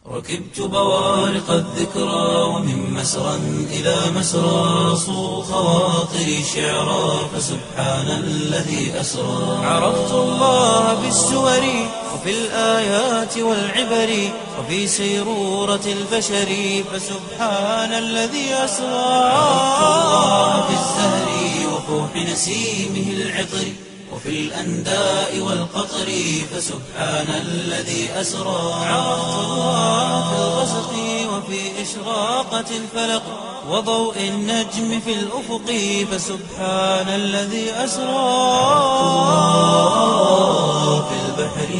ركبت بوارق الذكرى ومن مسرى إلى مسرى صو خواطري شعرا فسبحان الذي أسرى عرفت الله بالسور وفي الآيات والعبر وفي سيرورة البشر فسبحان الذي أسرى عرفت الله بالزهر وفوح نسيمه العطر وفي الأنداء والقطر فسبحان الذي أسرى عرفت الله في الغسق وفي إشراقة الفلق وضوء النجم في الأفق فسبحان الذي أسرى في البحر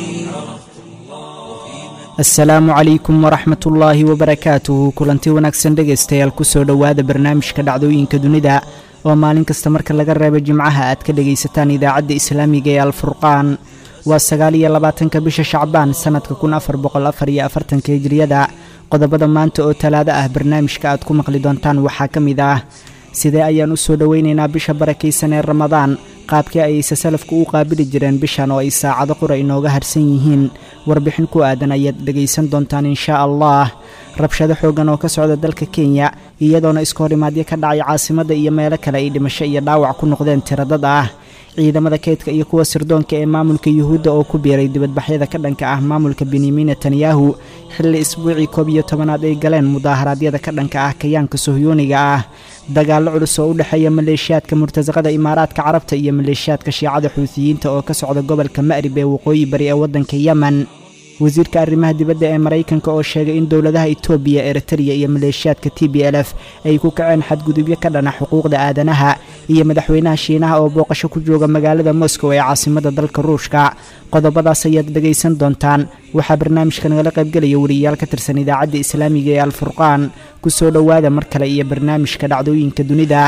asalaamu calaykum waraxmat ullaahi wabarakaatuhu kulanti wanaagsan dhegaystayaal kusoo dhowaada barnaamijka dhacdooyinka dunida oo maalin kasta marka laga reebo jimcaha aad ka dhegaysataan idaacadda islaamiga ee alfurqaan waa sagaal iyo labaatanka bisha shacbaan sannadka kun afar boqol afar iyo afartanka hijriyada qodobada maanta oo talaado ah barnaamijka aad ku maqli doontaan waxaa ka mid ah sidee ayaan u soo dhowaynaynaa bisha barakaysan ee ramadaan qaabkii ayayse salafku u qaabili jireen bishan oo ay saacado qura inooga harsan yihiin warbixin ku aadan ayaad dhegaysan doontaan inshaa allah rabshado xooggan oo ka socda dalka kenya iyadoona iskahorimaadyo ka dhacay caasimadda iyo meelo kale ay dhimasho iyo dhaawac ku noqdeen tiradad ah ciidamada kaydka iyo kuwa sirdoonka ee maamulka yuhuudda oo ku biiray dibadbaxyada ka dhanka ah maamulka benyamin netanyahu xilli isbuucii koob iyo tobanaad ay galeen mudaaharaadyada ka dhanka ah kayaanka sohyooniga ah dagaallo culus oo u dhexeeya maleeshiyaadka murtasaqada imaaraadka carabta iyo maleeshiyaadka shiicada xuutiyiinta oo ka socda gobolka ma'rib ee waqooyi bari ee waddanka yemen wasiirka arrimaha dibadda ee maraykanka oo sheegay in dowladaha etoobiya eritreya iyo maleeshiyaadka t b l f ay ku kaceen xadgudubyo ka dhana xuquuqda aadanaha iyo madaxweynaha shiinaha oo booqasho ku jooga magaalada moscow ee caasimadda dalka ruushka qodobadaas ayaad dhegaysan doontaan waxaa barnaamijka nagala qaybgelaya wariyayaal ka tirsan idaacadda islaamiga ee alfurqaan ku soo dhowaada mar kale iyo barnaamijka dhacdooyinka dunida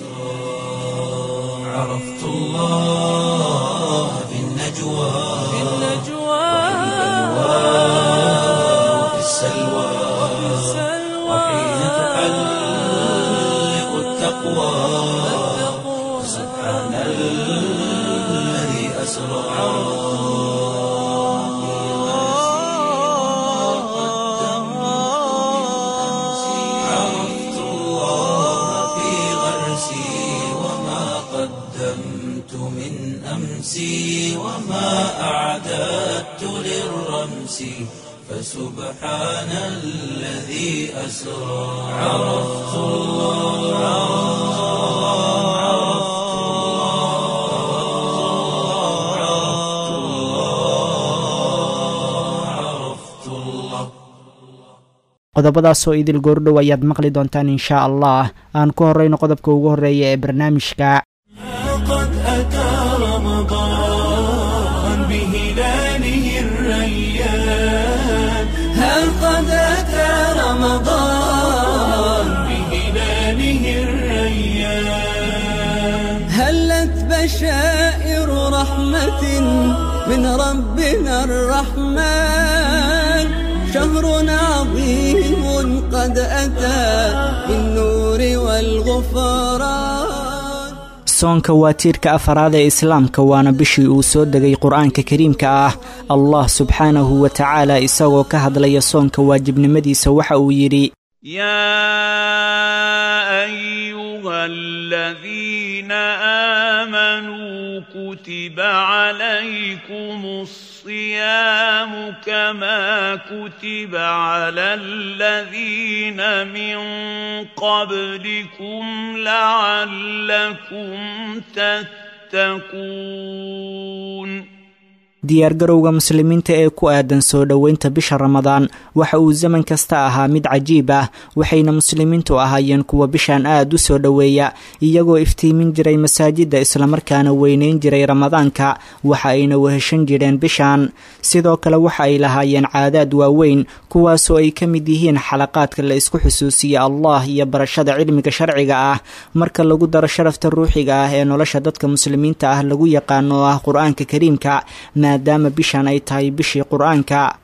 عرفت الله بالنجوى وفي السلوى وحين تحلق التقوى سبحان الذي أسرى عرفت الله في غرسي وما قدمت من أمسي وما أعددت للرمس فسبحان الذي أسرى عرفت الله عرفت الله عرفت الله عرفت الله qodobadaasoo idil goordhow ayaad maqli doontaan inshaa allah aan ku horrayno qodobka ugu horreeya ee barnaamijka قد أتى رمضان بهلاله الريان هل قد أتى رمضان بهلاله الريان هلت بشائر رحمة من ربنا الرحمن شهر عظيم قد أتى بالنور والغفران soonka waa tiirka afaraad ee islaamka waana bishii uu soo degay qur-aanka kariimka ah allah subxaanahu wa tacaala isagoo ka hadlaya soonka waajibnimadiisa waxa uu yidhi يا ايها الذين امنوا كتب عليكم الصيام كما كتب على الذين من قبلكم لعلكم تتقون diyaargarowga muslimiinta ee ku aadan soo dhoweynta bisha ramadaan waxa uu zaman kasta ahaa mid cajiib ah waxayna muslimiintu ahaayeen kuwa bishan aad u soo dhoweeya iyagoo iftiimin jiray masaajidda islamarkaana weyneyn jiray ramadaanka waxa ayna weheshan jireen bishan sidoo kale waxa ay lahaayeen caadaad waaweyn kuwaasoo ay ka mid yihiin xalaqaadka la isku xusuusiya allah iyo barashada cilmiga sharciga ah marka lagu daro sharafta ruuxiga ah ee nolosha dadka muslimiinta ah lagu yaqaano oo ah qur-aanka kariimka maadaama bishan ay tahay bishii qur-aanka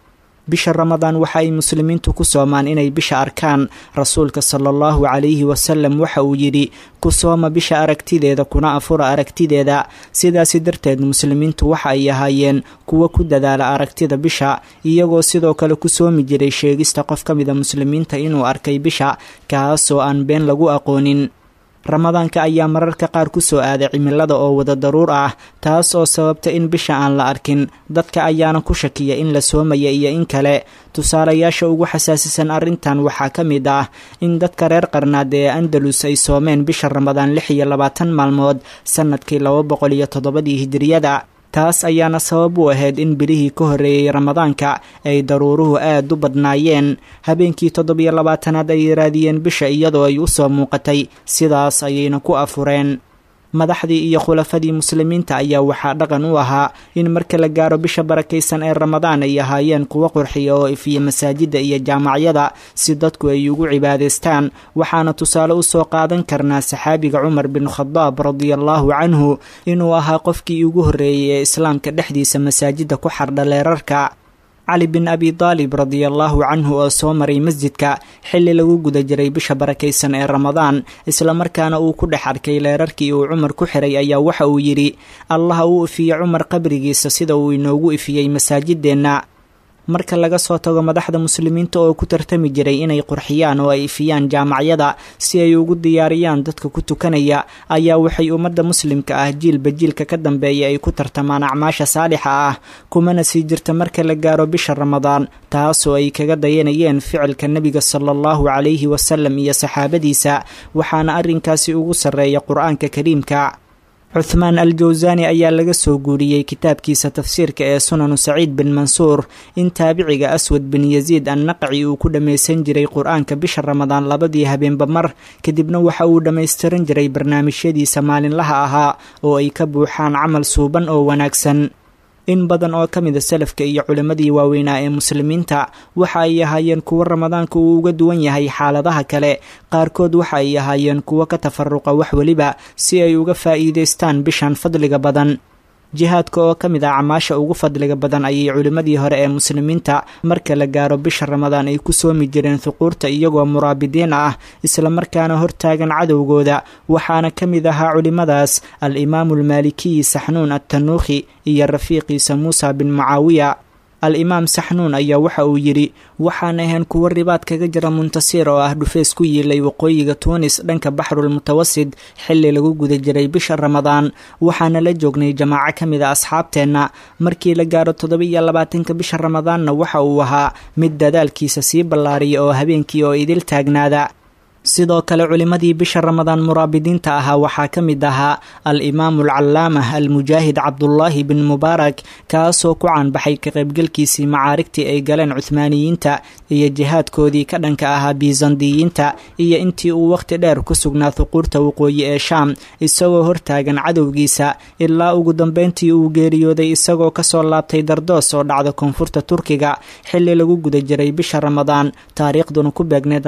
bisha ramadaan waxa ay muslimiintu ku soomaan inay bisha arkaan rasuulka sala allahu calayhi wasalam waxa uu yidhi ku sooma bisha aragtideeda kuna afura aragtideeda sidaasi darteed muslimiintu waxa ay ahaayeen kuwa ku dadaala aragtida bisha iyagoo sidoo kale ku soomi jiray sheegista qof ka mida muslimiinta inuu arkay bisha kaasoo aan been lagu aqoonin ramadaanka ayaa mararka qaar ku soo aaday cimilada oo wada daruur ah taas oo sababta in bisha aan la arkin dadka ayaana ku shakiya in la soomaya iyo in kale tusaalayaasha ugu xasaasisan arrintan waxaa ka mid ah in dadka reer qarnaad ee andalus ay soomeen bisha ramadaan lix iyo labaatan maalmood sannadkii laba boqol iyo toddobadii hijiriyada taas ayaana sabab u ahayd in bilihii ka horreeyey ramadaanka ay daruuruhu aad u badnaayeen habeenkii toddobiyo labaatanaad ay raadiyeen bisha iyadoo ay u soo muuqatay sidaas ayayna ku afureen madaxdii iyo khulafadii muslimiinta ayaa waxaa dhaqan u ahaa in marka la gaaro bisha barakaysan ee ramadaan ay ahaayeen kuwo qurxiya oo ifiya masaajidda iyo jaamacyada si dadku ay ugu cibaadaystaan waxaana tusaale usoo qaadan karnaa saxaabiga cumar bin khadaab radiallahu canhu inuu ahaa qofkii ugu horreeyey ee islaamka dhexdiisa masaajidda ku xardha leerarka cali bin abi daalib radiallahu canhu oo soo maray masjidka xilli lagu guda jiray bisha barakaysan ee ramadaan islamarkaana uu ku dhex arkay leerarkii uu cumar ku xiray ayaa waxa uu yidhi allaha uu ifiye cumar qabrigiisa sida uu inoogu ifiyey masaajideenna marka laga soo tago madaxda muslimiinta oo ku tartami jiray inay qurxiyaan oo ay ifiyaan jaamacyada si ay ugu diyaariyaan dadka ku tukanaya ayaa waxay ummadda muslimka ah jiilba jiilka ka dambeeya ay ku tartamaan acmaasha saalixa ah kumana sii jirta marka la gaaro bisha ramadaan taasoo ay kaga dayanayeen ficilka nebiga sala allahu calayhi wasalam iyo saxaabadiisa waxaana arrinkaasi ugu sarreeya qur-aanka kariimka cuthmaan al jawsani ayaa laga soo guuriyey kitaabkiisa tafsiirka ee sunanu saciid bin mansuur in taabiciga aswad bin yasiid annaqci uu ku dhammaysan jiray qur-aanka bisha ramadaan labadii habeenba mar kadibna waxa uu dhammaystiran jiray barnaamijyadiisa maalinlaha ahaa oo ay ka buuxaan camal suuban oo wanaagsan in badan oo ka mida salafka iyo culimmadii waaweynaa ee muslimiinta waxa ay ahaayeen kuwo ramadaanka uu uga duwan yahay xaaladaha kale qaarkood waxa ay ahaayeen kuwo ka tafaruqa wax weliba si ay uga faa'iidaystaan bishan fadliga badan jihaadka oo ka mid ah camaasha ugu fadliga badan ayay culimmadii hore ee muslimiinta marka la gaaro bisha ramadaan ay ku soomi jireen huquurta iyagoo muraabidiin ah islamarkaana hortaagan cadowgooda waxaana ka mid ahaa culimmadaas al imaamu almaalikiyi saxnuun attanuukhi iyo rafiiqiisa muusa bin mucaawiya al imaam saxnuun ayaa waxa uu yidhi waxaan ahayn kuwo ribaad kaga jira muntasiir oo ah dhufeys ku yiilay waqooyiga tuunis dhanka baxrul mutawasid xilli lagu guda jiray bisha ramadaan waxaana la joognay jamaaco ka mid a asxaabteenna markii la gaaro toddoba iyo labaatanka bisha ramadaanna waxa uu ahaa mid dadaalkiisa sii ballaariya oo habeenkii oo idil taagnaada sidoo kale culimmadii bisha ramadaan muraabidiinta ahaa waxaa ka mid ahaa al imaamu alcallaamah almujaahid cabdullaahi bin mubaarak kaasoo ku caanbaxay ka qaybgalkiisii macaarigtii ay galeen cuhmaaniyiinta iyo jihaadkoodii ka dhanka ahaa biisandiyiinta iyo intii uu wakhti dheer ku sugnaa huquurta waqooyi ee shaam isagoo hortaagan cadowgiisa ilaa ugu dambeyntii uu geeriyooday isagoo kasoo laabtay dardoos oo dhacda koonfurta turkiga xilli lagu guda jiray bisha ramadaan taariikhduna ku beegneed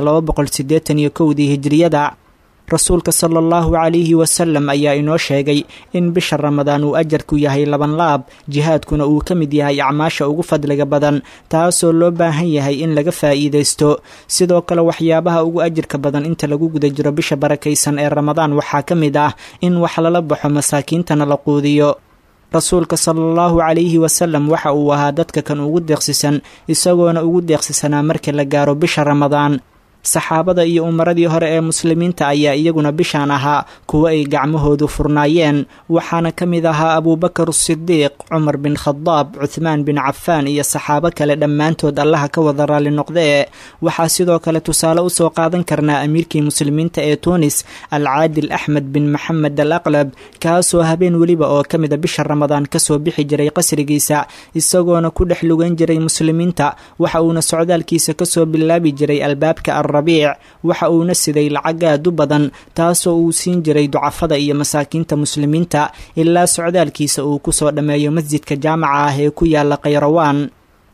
dii hijriyada rasuulka sala allahu calayhi wasalam ayaa inoo sheegay in bisha ramadaan uu ajarku yahay laban laab jihaadkuna uu ka mid yahay acmaasha ugu fadliga badan taasoo loo baahan yahay in laga faa'iidaysto sidoo kale waxyaabaha ugu ajirka badan inta lagu guda jiro bisha barakaysan ee ramadaan waxaa ka mid ah in wax lala baxo masaakiintana la quudiyo rasuulka sala allahu calayhi wasalam waxa uu ahaa dadka kan ugu deeqsisan isagoona ugu deeqsisanaa marka la gaaro bisha ramadaan saxaabada iyo umaradii hore ee muslimiinta ayaa iyaguna bishaan ahaa kuwo ay gacmahoodu furnaayeen waxaana ka mid ahaa abuubakar asidiiq cumar bin khadaab cuthmaan bin cafaan iyo saxaabo kale dhammaantood allaha ka wada raalli noqdee waxaa sidoo kale tusaale usoo qaadan karnaa amiirkii muslimiinta ee tuunis alcaadil axmed bin maxamed al aqlab kaasoo habeen weliba oo ka mida bisha ramadaan kasoo bixi jiray qasrigiisa isagoona ku dhex lugan jiray muslimiinta waxa uuna socdaalkiisa kasoo bilaabi jiray albaabka rabiic waxa uuna siday lacag aad u badan taasoo uu siin jiray ducafada iyo masaakiinta muslimiinta ilaa socdaalkiisa uu kusoo dhammeeyo masjidka jaamaca ah ee ku yaala khayrawaan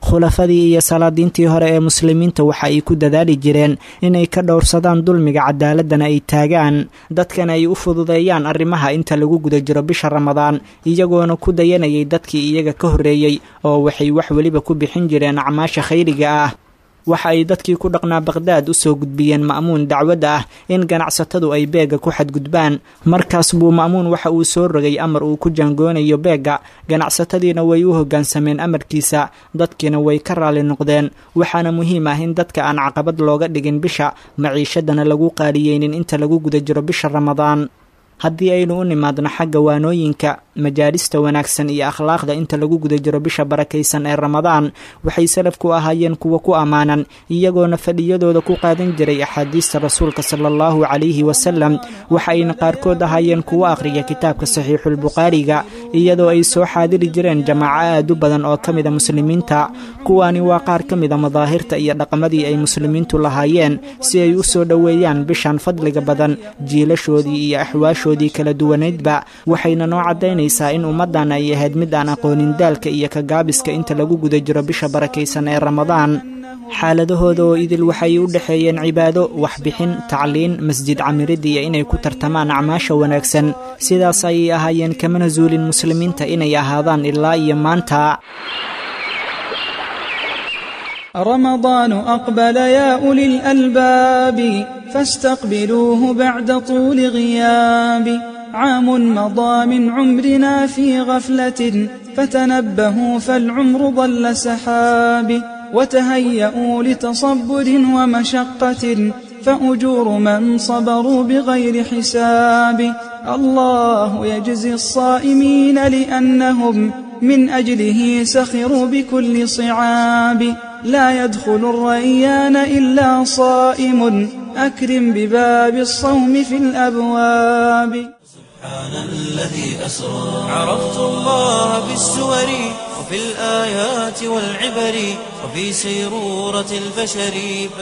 khulafadii iyo salaadiintii hore ee muslimiinta waxa ay ku dadaali jireen inay ka dhowrsadaan dulmiga cadaaladana ay taagaan dadkana ay u fududeeyaan arrimaha inta lagu guda jiro bisha ramadaan iyagoona ku dayanayay dadkii iyaga ka horreeyey oo waxay wax weliba ku bixin jireen acmaasha khayriga ah waxa ay dadkii ku dhaqnaa baqhdaad u soo gudbiyeen ma'muun dacwadda ah in ganacsatadu ay beegga ku xadgudbaan markaas buu ma'muun waxa uu soo rogay amar uu ku jaangoonayo beegga ganacsatadiina way u hoggaansameen amarkiisa dadkiina way ka raalli noqdeen waxaana muhiim ah in dadka aan caqabad looga dhigin bisha maciishadana lagu qaaliyeynin inta lagu guda jiro bisha ramadaan haddii aynu u nimaadno xagga waanooyinka majaalista wanaagsan iyo akhlaaqda inta lagu guda jiro bisha barakaysan ee ramadaan waxay salafku ahaayeen kuwa ku ammaanan iyagoona fadhiyadooda ku qaadan jiray axaadiista rasuulka sala allahu calayhi wasalam waxayna qaarkood ahaayeen kuwo akhriya kitaabka saxiixulbukhaariga iyadoo ay soo xaadiri jireen jamaaco aad u badan oo ka mida muslimiinta kuwaani waa qaar ka mida madaahirta iyo dhaqamadii ay muslimiintu lahaayeen si ay u soo dhoweeyaan bishan fadliga badan jiilashoodii iyo axwaashoodii kala duwanaydba waxayna noo caddaynaysaa in ummaddan ay ahayd mid aan aqoonin daalka iyo kagaabiska inta lagu guda jiro bisha barakaysan ee ramadaan xaaladahooda oo idil waxay u dhexeeyeen cibaado waxbixin tacliin masjid camirid iyo inay ku tartamaan acmaasha wanaagsan sidaas ayay ahaayeen kamana zuulin muslimiinta inay ahaadaan ilaa iyo maanta رمضان أقبل يا أولي الألباب فاستقبلوه بعد طول غياب عام مضى من عمرنا في غفلة فتنبهوا فالعمر ضل سحاب وتهيئوا لتصبر ومشقة فأجور من صبروا بغير حساب الله يجزي الصائمين لأنهم من أجله سخروا بكل صعاب لا يدخل الريان إلا صائم أكرم بباب الصوم في الأبواب سبحان الذي أسرى عرفت الله بالسور وفي الآيات والعبر وفي سيرورة البشر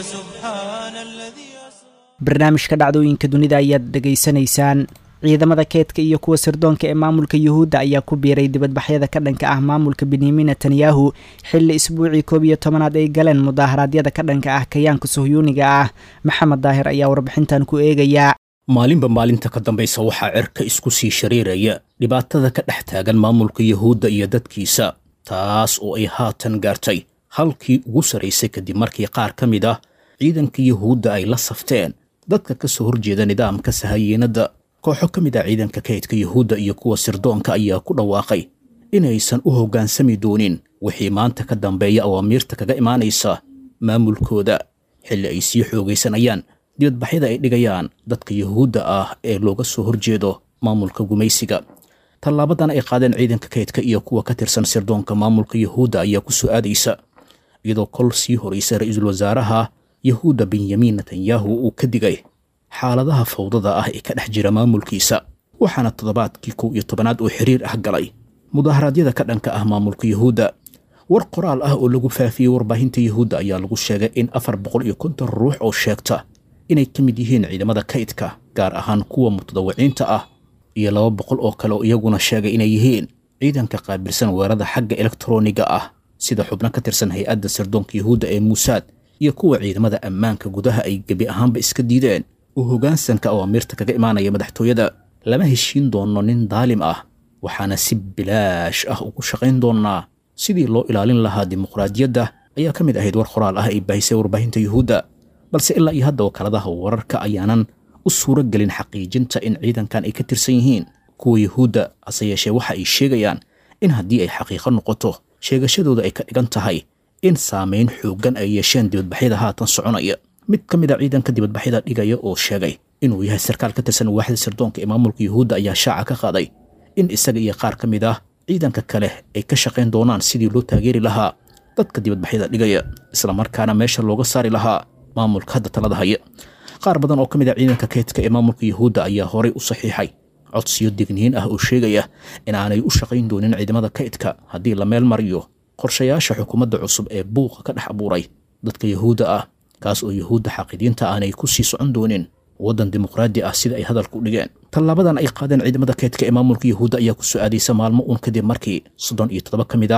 فسبحان الذي أسرى barnaamijka dhacdooyinka dunida ayaad dhegaysanaysaan ciidamada keedka iyo kuwa sirdoonka ee maamulka yuhuudda ayaa ku biiray dibadbaxyada ka dhanka ah maamulka benyamin netanyahu xilli isbuucii koob iyo tobanaad ay galeen mudaaharaadyada ka dhanka ah kayaanka sohyuuniga ah maxamed daahir ayaa warbixintan ku eegayaa maalinba maalinta ka dambaysa waxaa cerka isku sii shariiraya dhibaatada ka dhex taagan maamulka yuhuudda iyo dadkiisa taas oo ay haatan gaartay halkii ugu sarraysay kadib markii qaar ka mid ah ciidanka yuhuudda ay la safteen dadka ka soo horjeeda nidaamka sahayiinadda kooxo ka mid ah ciidanka kaydka yuhuudda iyo kuwa sirdoonka ayaa ku dhawaaqay inaysan u hoggaansami doonin wixii maanta ka dambeeya awaamiirta kaga imaanaysa maamulkooda xilli ay sii xoogaysanayaan dibadbaxyada ay dhigayaan dadka yuhuudda ah ee looga soo horjeedo maamulka gumaysiga tallaabadan ay qaadeen ciidanka kaydka iyo kuwa ka tirsan sirdoonka maamulka yuhuudda ayaa ku soo aadaysa iyadoo kol sii horaysa ra-iisul wasaaraha yuhuudda benyamin netanyahu uu ka digay xaaladaha fawdada ah ee ka dhex jira maamulkiisa waxaana toddobaadkii kow iyo tobanaad oo xiriir ah galay mudaharaadyada ka dhanka ah maamulka yuhuudda war qoraal ah oo lagu faafiyey warbaahinta yuhuudda ayaa lagu sheegay in afar boqol iyo konton ruux oo sheegta inay ka mid yihiin ciidamada kaydka gaar ahaan kuwa mutadawiciinta ah iyo laba boqol oo kale oo iyaguna sheegay inay yihiin ciidanka qaabilsan weerada xagga elektroniga ah sida xubno ka tirsan hay-adda sirdoonka yuhuudda ee muusaad iyo kuwa ciidamada ammaanka gudaha ay gebi ahaanba iska diideen oo hoggaansanka awaamiirta kaga imaanaya madaxtooyada lama heshiin doono nin daalim ah waxaana si bilaash ah ugu shaqayn doonnaa sidii loo ilaalin lahaa dimuqraadiyadda ayaa ka mid ahayd war qoraal ah ay baahisay warbaahinta yuhuudda balse ilaa iyo hadda wakaaladaha wararka ayaanan u suuro gelin xaqiijinta in ciidankan ay ka tirsan yihiin kuwa yuhuudda hase yeeshee waxa ay sheegayaan in haddii ay xaqiiqo noqoto sheegashadooda ay ka dhigan tahay in saamayn xooggan ay yeesheen dibadbaxyada haatan soconaya mid ka mid a ciidanka dibadbaxyada dhigaya oo sheegay inuu yahay sarkaal ka tirsan waaxda sirdoonka ee maamulka yuhuudda ayaa shaaca ka qaaday in isaga iyo qaar ka mid ah ciidanka kale ay ka shaqayn doonaan sidii loo taageeri lahaa dadka dibadbaxyada dhigaya islamarkaana meesha looga saari lahaa maamulka hadda talada haya qaar badan oo ka mid ah ciidanka kaydka ee maamulka yuhuudda ayaa horay u saxiixay codsiyo digniin ah oo sheegaya in aanay u shaqayn doonin ciidamada kaydka haddii la meel mariyo qorshayaasha xukuumadda cusub ee buuqa ka dhex abuuray dadka yuhuudda ah kaas oo yuhuudda xaqidiinta aanay ku sii socon doonin waddan dimuqraadi ah sida ay hadalka u dhigeen tallaabadan ay qaadeen ciidamada kaydka ee maamulka yuhuudda ayaa ku soo aadaysa maalmo uun kadib markii soddon iyo toddoba ka mid ah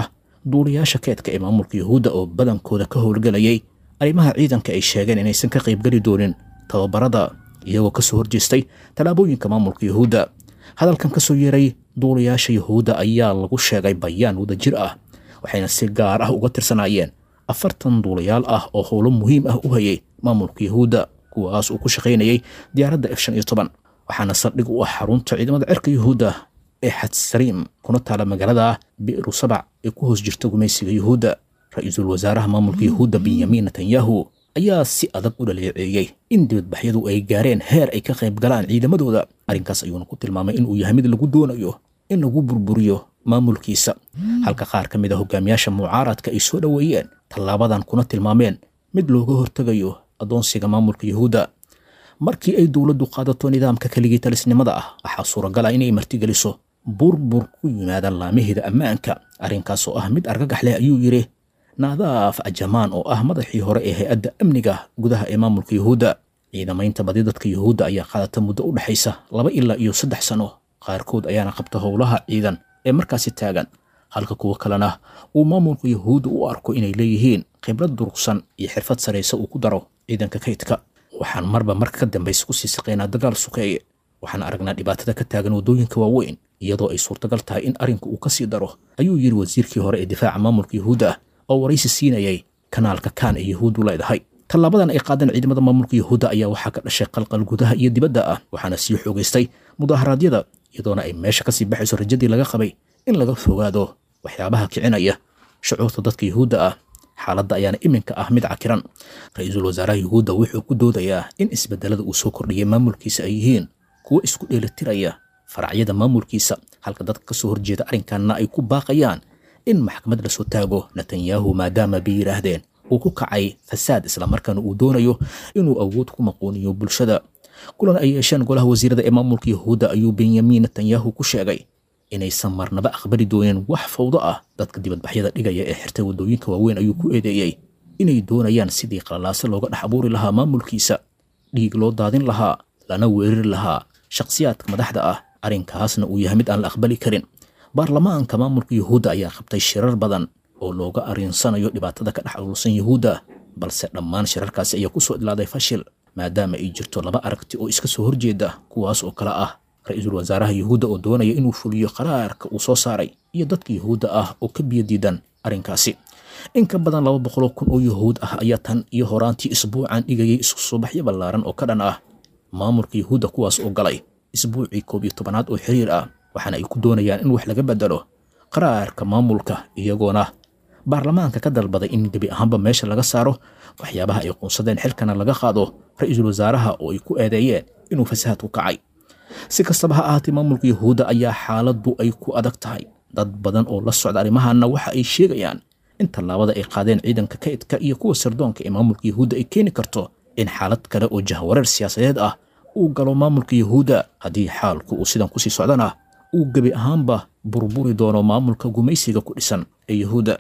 duuliyaasha keedka ee maamulka yuhuudda oo badankooda ka howlgelayay arrimaha ciidanka ay sheegeen inaysan ka qaybgeli doonin tababarada iyagoo ka soo horjeestay tallaabooyinka maamulka yuhuudda hadalkan ka soo yeeray duuliyaasha yuhuudda ayaa lagu sheegay bayaan wadajir ah waxayna si gaar ah uga tirsanaayeen afartan duulayaal ah oo howlo muhiim ah u hayay maamulka yuhuudda kuwaas uu ku shaqaynayay diyaaradda f shan iyo toban waxaana saldhig u ah xarunta ciidamada cirka yuhuudda ee xadsariim kuna taala magaalada bi'ru sabac ee ku hoos jirta gumaysiga yuhuudda ra-iisul wasaaraha maamulka yuhuudda benyamin netanyahu ayaa si adag u dhaleeceeyey in dibadbaxyadu ay gaareen heer ay ka qayb galaan ciidamadooda arrinkaas ayuuna ku tilmaamay inuu yahay mid lagu doonayo in lagu burburiyo maamulkiisa halka qaar ka mid a hogaamiyaasha mucaaradka ay soo dhoweeyeen tallaabadan kuna tilmaameen mid looga hortegayo addoonsiga maamulka yuhuudda markii ay dowladdu qaadato nidaamka keligii talisnimada ah waxaa suuragal ah inay martigeliso burbur ku yimaada laamaheeda ammaanka arrinkaas oo ah mid argagax leh ayuu yidhi naadaaf ajamaan oo ah madaxii hore ee hay-adda amniga gudaha ee maamulka yuhuudda ciidamaynta badi dadka yuhuudda ayaa qaadata muddo u dhexaysa laba ilaa iyo saddex sano qaarkood ayaana qabta howlaha ciidan ee markaasi taagan halka kuwo kalena uu maamulka yuhuudda u arko inay leeyihiin khibrad durugsan iyo xirfad saraysa uu ku daro ciidanka kaydka waxaan marba marka ka dambaysa kusii saqaynaa dagaal sukeeye waxaan aragnaa dhibaatada ka taagan waddooyinka waaweyn iyadoo ay suurtagal tahay in arrinku uu ka sii daro ayuu yidhi wasiirkii hore ee difaaca maamulka yuhuudda ah oo waraysi siinayay kanaalka kaan ee yuhuuddu leedahay tallaabadan ay qaadeen ciidamada maamulka yuhuudda ayaa waxaa ka dhashay qalqal gudaha iyo dibadda ah waxaana sii xoogaystay mudaharaadyada iyadoona ay meesha kasii baxayso rajadii laga qabay in laga fogaado waxyaabaha kicinaya shucuurta dadka yuhuudda ah xaaladda ayaana iminka ah mid cakiran ra-iisul wasaaraha yuhuudda wuxuu ku doodayaa in isbedelada uu soo kordhiyay maamulkiisa ay yihiin kuwo isku dheelitiraya faracyada maamulkiisa halka dadka ka soo horjeeda arrinkanna ay ku baaqayaan in maxkamad lasoo taago netanyahu maadaama bay yidhaahdeen uu ku kacay fasaad islamarkaana uu doonayo inuu awood ku maquuniyo bulshada kulan ay yeesheen golaha wasiirada ee maamulka yuhuudda ayuu benyamin netanyahu ku sheegay inaysan marnaba aqbali dooneen wax fawdo ah dadka dibadbaxyada dhigaya ee xirtay waddooyinka waaweyn ayuu ku eedeeyey inay doonayaan sidii qalalaase looga dhex abuuri lahaa maamulkiisa dhiig loo daadin lahaa lana weerari lahaa shakhsiyaadka madaxda ah arrinkaasna uu yahay mid aan la aqbali karin baarlamaanka maamulka yuhuudda ayaa qabtay shirar badan oo looga arinsanayo dhibaatada ka dhex aruursan yuhuudda balse dhammaan shirarkaasi ayaa kusoo ilaaday fashil maadaama ay jirto laba aragti oo iska soo horjeeda kuwaas oo kale ah ra-iisul wasaaraha yuhuudda oo doonaya inuu fuliyo qaraarka uu soo saaray iyo dadka yuhuudda ah oo ka biyo diidan arrinkaasi in ka badan laba boqoloo kun oo yuhuud ah ayaa tan iyo horaantii isbuucan dhigayay isku subaxyo ballaaran oo ka dhan ah maamulka yuhuudda kuwaas oo galay isbuucii koob iyo tobanaad oo xiriir ah waxaana ay ku doonayaan in wax laga bedelo qaraarka maamulka iyagoona baarlamaanka ka dalbaday in gebi ahaanba meesha laga saaro waxyaabaha ay quunsadeen xilkana laga qaado ra-iisul wasaaraha oo ay ku eedeeyeen inuu fasahaad ku kacay si kastaba ha ahaatee maamulka yuhuudda ayaa xaaladdu ay ku adag tahay dad badan oo la socda arrimahanna waxa ay sheegayaan in tallaabada ay qaadeen ciidanka kaydka iyo kuwa sirdoonka ee maamulka yuhuudda ay keeni karto in xaalad kale oo jahwareer siyaasadeed ah uu galo maamulka yuhuudda haddii xaalku uu sidan kusii socdana uu gebi ahaanba burburi doono maamulka gumaysiga ku dhisan ee yuhuudda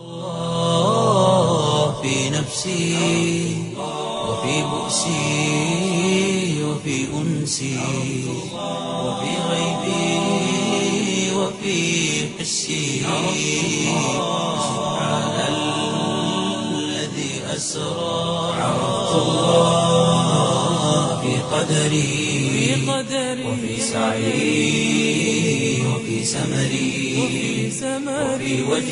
في نفسي وفي بؤسي وفي أنسي وفي غيبي وفي حسي سبحان الذي أسرى عرفت الله في قدري وفي سعي وفي سمري وفي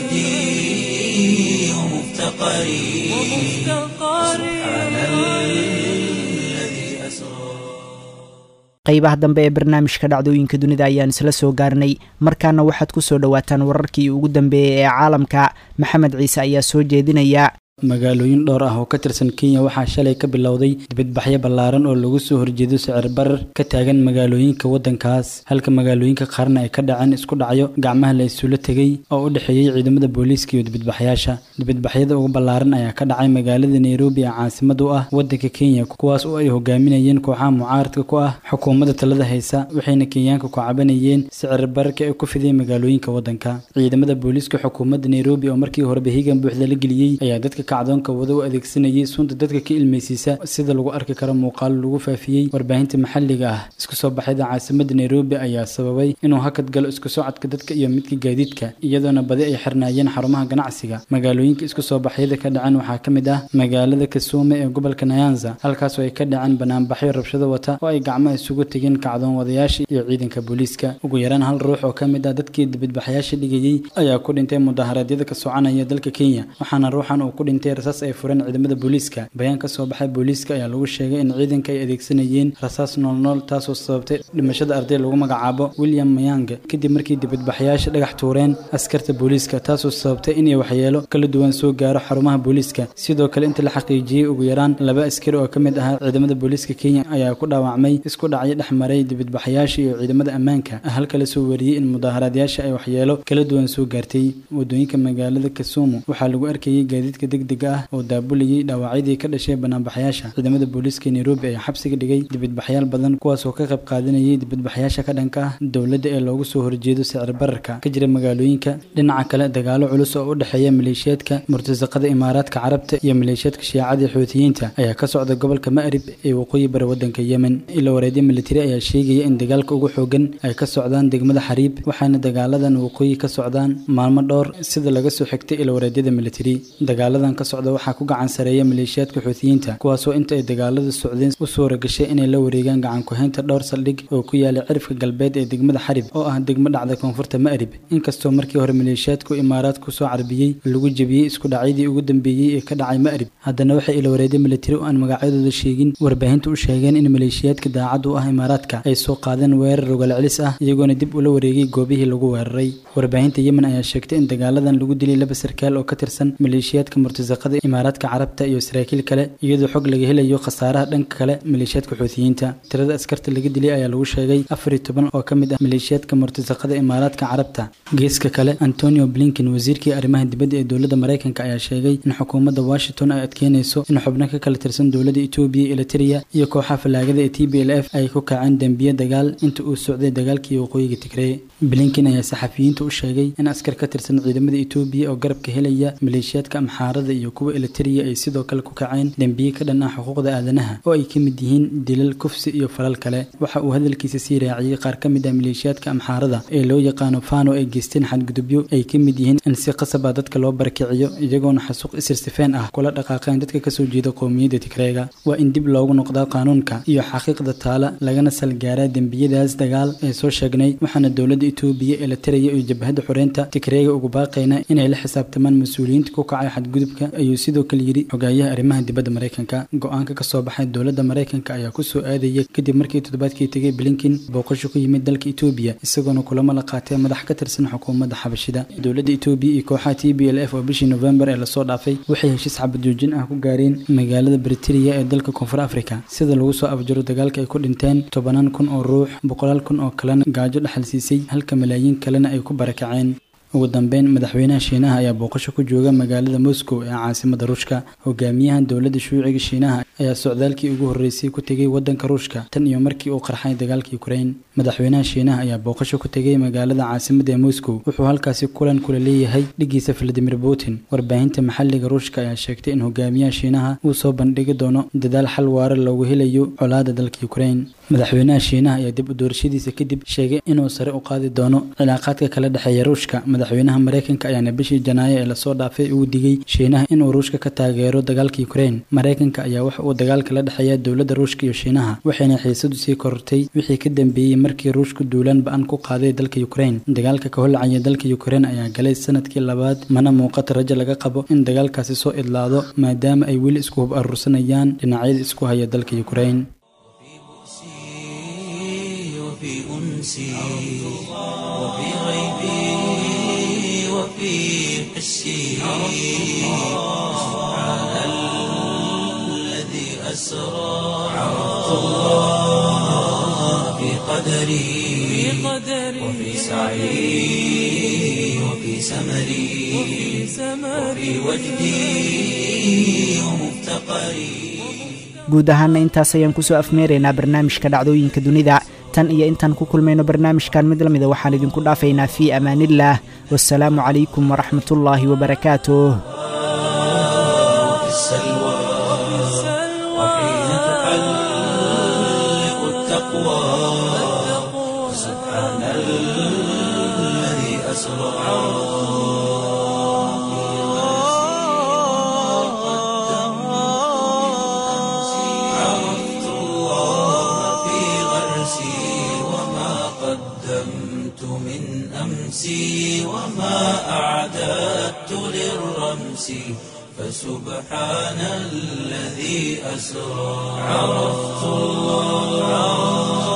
وجدي ومفتقري سبحان الذي أسرى qaybaha dambe ee barnaamijka dhacdooyinka dunida ayaan isla soo gaarnay markaana waxaad ku soo dhowaataan wararkii ugu dambeeyey ee caalamka maxamed ciise ayaa soo jeedinaya magaalooyin dhowr ah oo ka tirsan kenya waxaa shalay ka bilowday dibadbaxyo ballaaran oo lagu soo horjeedo sicir barar ka taagan magaalooyinka waddankaas halka magaalooyinka qaarna ay ka dhaceen isku dhacyo gacmaha la isula tegay oo u dhexeeyey ciidamada booliiska iyo dibadbaxyaasha dibadbaxyada ugu ballaaran ayaa ka dhacay magaalada nairobi ee caasimad u ah waddanka kenya kuwaas oo ay hogaaminayeen kooxaha mucaaradka ku ah xukuumadda talada haysa waxayna kenyaanka ku cabanayeen sicir bararka ee ku fidiyay magaalooyinka waddanka ciidamada booliiska xukuumadda nairobi oo markii horeba higan buuxda la geliyey ayaa dadka ka kacdoonka wada u adeegsanayay sunta dadka ka ilmeysiisa sida lagu arki karo muuqaalo lagu faafiyey warbaahinta maxalliga ah isku soo baxyada caasimada nairobi ayaa sababay inuu hakad galo isku socodka dadka iyo midka gaadiidka iyadoona badi ay xirnaayeen xarumaha ganacsiga magaalooyinka isku soo baxyada ka dhaceen waxaa ka mid ah magaalada kasuume ee gobolka nayanza halkaas oo ay ka dhaceen banaanbaxyo rabshado wata oo ay gacmaha isugu tegeen kacdoon wadayaasha iyo ciidanka booliiska ugu yaraan hal ruux oo ka mid ah dadkii dibadbaxyaasha dhigayey ayaa ku dhintay mudaharaadyada ka soconaya dalka kenya waxaana ruuxan uu ku dhintay rasaas ay fureen ciidamada booliiska bayaan ka soo baxay booliiska ayaa lagu sheegay in ciidanka ay adeegsanayeen rasaas noolnool taasoo sababtay dhimashada arday lagu magacaabo william mayang kadib markii dibadbaxyaasha dhagax tuureen askarta booliiska taasoo sababtay inay waxyeelo kala duwan soo gaaro xarumaha booliiska sidoo kale inta la xaqiijiyey ugu yaraan laba askari oo ka mid ahaa ciidamada booliiska kenya ayaa ku dhaawacmay isku dhacyo dhex maray dibadbaxyaasha iyo ciidamada ammaanka halka la soo wariyey in mudaaharaadyaasha ay waxyeelo kala duwan soo gaartay wadooyinka magaalada kasumu waxaa lagu arkayey gaadiidka degdega ah oo daabulayay dhaawacyadii ka dhashay banaanbaxyaasha ciidamada booliiska nairobi ayaa xabsiga dhigay dibadbaxyaal badan kuwaas oo ka qayb qaadanayay dibadbaxyaasha ka dhanka ah dowladda ee loogu soo horjeedo sicir bararka ka jira magaalooyinka dhinaca kale dagaalo culus oo u dhexeeya maleeshiyaadka murtasaqada imaaraadka carabta iyo maleeshiyaadka shiicada xuutiyiinta ayaa ka socda gobolka ma'rib ee waqooyi bari wadanka yemen ila wareedyo militari ayaa sheegaya in dagaalka ugu xoogan ay ka socdaan degmada xariib waxaana dagaaladan waqooyi ka socdaan maalmo dhowr sida laga soo xigtay ila wareedyada militari dagaaladan ka socda waxaa ku gacan sareeya maleeshiyaadka xuutiyiinta kuwaasoo inta ay dagaaladu socdeen u suura gashay inay la wareegaan gacan ku-haynta dhowr saldhig oo ku yaala cirifka galbeed ee degmada xarib oo ah degmo dhacda koonfurta ma'rib inkastoo markii hore maleeshiyaadku imaaraadku soo carbiyey lagu jebiyey isku dhacyadii ugu dambeeyey ee ka dhacay ma'rib haddana waxay ila wareedyo militari oo aan magacyadooda sheegin warbaahinta u sheegeen in maleeshiyaadka daacad u ah imaaraadka ay soo qaadeen weerar rogal celis ah iyagoona dib ula wareegay goobihii lagu weeraray warbaahinta yemen ayaa sheegtay in dagaaladan lagu dilay laba sarkaal oo ka tirsan maleeshiyaadka murtasaqada imaaraadka carabta iyo saraakiil kale iyadoo xog laga helayo khasaaraha dhanka kale maleeshiyaadka xuutiyiinta tirada askarta laga dilay ayaa lagu sheegay afar iyo toban oo ka mid ah maleeshiyaadka murtasaqada imaaraadka carabta geeska kale antonio blinken wasiirkii arrimaha dibadda ee dowladda maraykanka ayaa sheegay in xukuumadda washington ay adkeynayso in xubno ka kala tirsan dowladda etoobiya eliteria iyo kooxaha fallaagada ee t b l f ay ku kaceen dembiye dagaal inta uu socday dagaalkii waqooyiga tigree blinken ayaa saxafiyiinta u sheegay in askar ka tirsan ciidamada etoobiya oo garabka helaya maleeshiyaadka amxaarada iyo kuwa eliteria ay sidoo kale ku kaceen dembiye ka dhan ah xuquuqda aadanaha oo ay ka mid yihiin dilal kufsi iyo falal kale waxa uu hadalkiisa sii raaciyey qaar ka mid ah maleeshiyaadka amxaarada ee loo yaqaano fano ay geysteen xadgudubyo ay ka mid yihiin in si qasab ah dadka loo barakiciyo iyagoona xasuuq isirsifeen ah kula dhaqaaqeen dadka kasoo jeeda qowmiyadda tigreega waa in dib loogu noqdaa qaanuunka iyo xaqiiqda taala lagana salgaaraa dembiyadaas dagaal ee soo sheegnay waxaana dowladda etoobiya ee la taraya iyo jabhadda xoreynta tigreega ugu baaqayna inay la xisaabtamaan mas-uuliyiinta ku kacay xadgudubka ayuu sidoo kale yidhi xogaayaha arrimaha dibadda maraykanka go-aanka kasoo baxay dowladda maraykanka ayaa kusoo aadaya kadib markii toddobaadkii tegay blinken booqasho ku yimid dalka etoobiya isagoona kulamo la qaatay madax ka tirsan xukuumadda xabashida dowladda etoobiya iyo kooxaha t b l f oo bishii novembar ee lasoo dhaafay waxay heshiis xabadjoojin ah ku gaareen magaalada briteria ee dalka koonfur africa sida lagu soo afjaro dagaalka ay ku dhinteen tobanaan kun oo ruux boqolaal kun oo kalena gaajo dhexal siisay halka malaayiin kalena ay ku barakaceen ugu dambeyn madaxweynaha shiinaha ayaa booqasho ku jooga magaalada moscow ee caasimada ruushka hogaamiyaha dowladda shuuciga shiinaha ayaa socdaalkii ugu horreysay ku tegay wadanka ruushka tan iyo markii uu qarxay dagaalka ukraine madaxweynaha shiinaha ayaa booqasho ku tegay magaalada caasimada ee moscow wuxuu halkaasi kulan kula leeyahay dhigiisa valadimir putin warbaahinta maxalliga ruushka ayaa sheegtay in hogaamiyaha shiinaha uu soo bandhigi doono dadaal xal waara loogu helayo colaada dalka ukraine madaxweynaha shiinaha ayaa dib u doorashadiisa kadib sheegay inuu sare u qaadi doono cilaaqaadka kala dhexeeya ruushka madaxweynaha maraykanka ayaana bishii janaayo ee lasoo dhaafay ugu digay shiinaha inuu ruushka ka taageero dagaalka ukraine maraykanka ayaa waxa uu dagaalka la dhexeeya dowladda ruushka iyo shiinaha waxayna xiisadu sii korortay wixii ka dambeeyey markii ruushku duulaan ba-an ku qaaday dalka ukraine dagaalka ka holcaya dalka ukraine ayaa galay sanadkii labaad mana muuqata rajo laga qabo in dagaalkaasi soo idlaado maadaama ay weli isku hub aruursanayaan dhinacyada isku haya dalka ukraine وفي أنسي وفي غيبي وفي حسي سبحان الذي أسرى عرفت الله في قدري وفي سعي وفي سمري وفي وجدي ومفتقري guud ahaana intaas ayaan kusoo afmeeraynaa barnaamijka dhacdooyinka dunida tan iyo intaan ku kulmayno barnaamijkan mid lamida waxaan idinku dhaafaynaa fii amaaniillaah wasalaamu calaykum waraxmatullaahi wabarakaatuh التقوى سبحان الذي أسرى عرفت الله في غرسي وما قدمت من أمسي وما أعددت للرمس فسبحان الذي أسرى عرفت الله